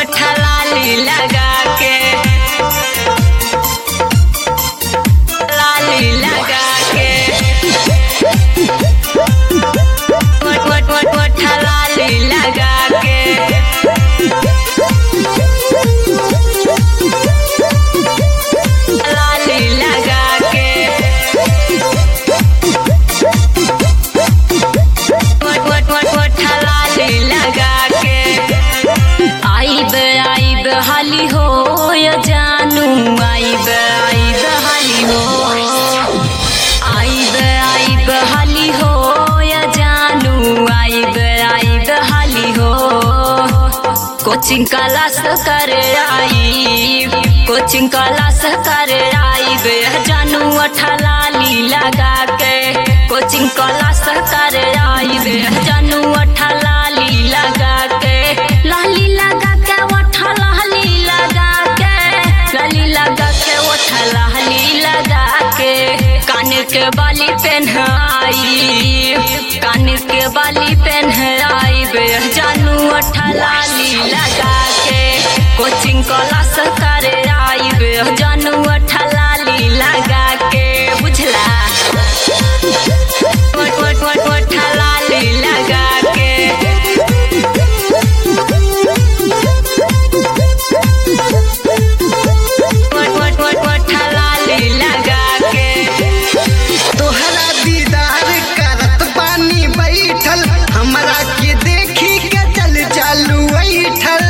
लाली लगा के लाली लगा के वट वट वट वट लाली लगा के लाली लगा के वट वट वट वट लाली लगा के आइब आइब हाली हो या जानू आइब आइब हाली हो आइब आइब हाली हो या जानू आइब आइब हाली हो कोचिंग क्लास कर आई कोचिंग क्लास कर आइब जानू अठलाली लगा के कोचिंग क्लास कर आइब जानू अठलाली लगा के लाली लगा के अठलाली लगा के लाली लगा के अठलाली लगा के कान के बाली पहनाई कान के बाली पहनाई बे जानू अठलाली लगा के कोचिंग क्लास कर आई बे जानू अठलाली लगा के बुझला वट वट वट वट लाली लगा के वट वट वट वट लाली लगा के तोहरा दीदार करत बानी बैठल हमरा के देखी के चल चालू बैठल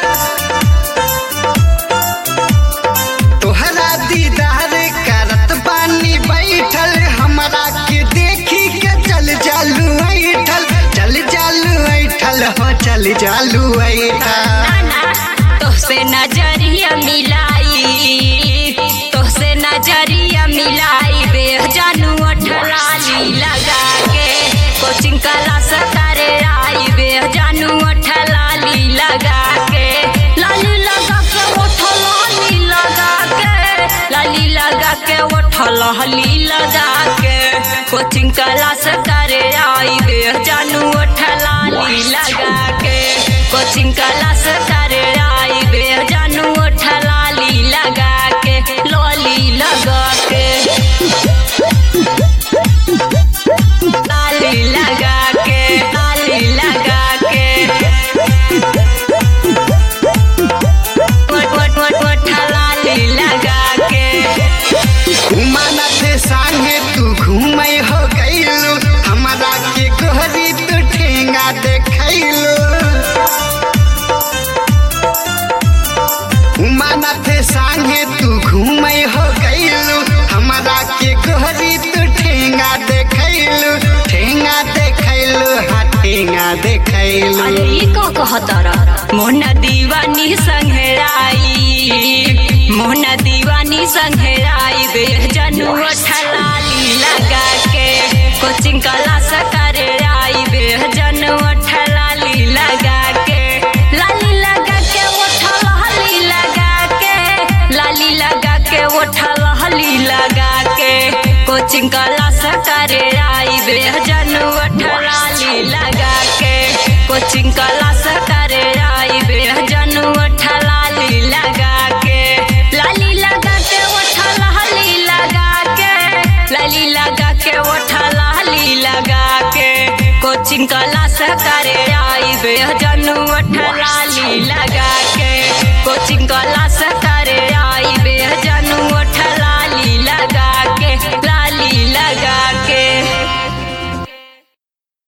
तोहरा दीदार करत बानी बैठल हमरा के देखी के चल चालू बैठल चल चालू बैठल हो चल चालू बैठल तोहसे नजरिया मिलाई तोहसे नजरिया मिलाई बे जानू अठलाली लगा के कोचिंग क्लास करे आई बे जानू अठलाली लगा के लाली लगा के ओठलाली लगा के लाली लगा के ओठलाली लगा के कोचिंग क्लास करे आई बे जानू अठलाली लगा के कोचिंग क्लास करे आई बे जानू अठलाली लगा के लॉली लगा के लाली लगा के लाली लगा के वट वट वट वट लाली लगा के घुमाना थे संगे तू घूमे हो गईलू हमरा के गोहरी तू ठेंगा देखैलू घुमाना थे संगे तू घूमे हो गईलू हमरा के गोहरी तू ठेंगा देखैलू ठेंगा देखैलू हाँ ठेंगा देखैलू अरे ई का कहतारा मोहना दीवानी संघराई मोहना दीवानी संघराई बे जनू अठलाली लगा के कोचिंग क्लास करे आई बे जनू अठलाली लगा के लाली लगा के ओठलाली लगा के लाली लगा के ओठलाली लगा के कोचिंग क्लास करे आई बे जनू अठलाली लगा के कोचिंग क्लास करे आई बे जनू अठलाली लगा के लाली लगा के ओठलाली लगा के लाली लगा के ओठलाली लगा के कोचिंग क्लास करे आई बे जनू अठलाली लगा के कोचिंग क्लास